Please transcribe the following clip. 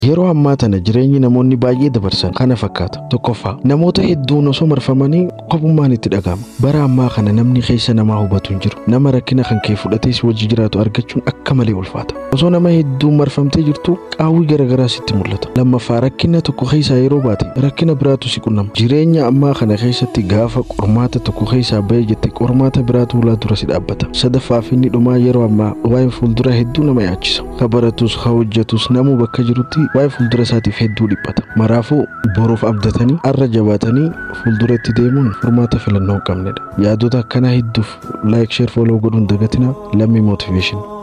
Yeroo ammaa tana jireenyi namoonni baay'ee dabarsan kana fakkaata. Tokkoffaa namoota hedduun osoo marfamanii qophummaan itti dhaga'ama. Bara ammaa kana namni keessa namaa hubatu hin jiru. Nama rakkina kan kee fudhatee si wajji jiraatu argachuun akka malee ulfaata. Osoo nama hedduun marfamtee jirtu qaawwii garaagaraa sitti mul'ata. Lammaffaa rakkina tokko keessaa yeroo baate rakkina biraatu si qunnama. Jireenya ammaa kana keessatti gaafa qormaata tokko keessaa bahee jette qormaata biraatu ulaa dura si dhaabbata. Sadaffaa fi inni dhumaa yeroo ammaa waa'ee fuuldura hedduu nama yaachisa. Ka baratus, ka hojjetus namuu bakka jirutti waa'ee fuuldura isaatiif hedduu dhiphata. Maraafuu boruuf abdatanii arra jabaatanii fuuldura itti deemuun furmaata filannoo hin qabnedha. Yaadota akkanaa hedduuf laayik sheer fooloo godhuun dagatinaa lammii mootiveeshinii.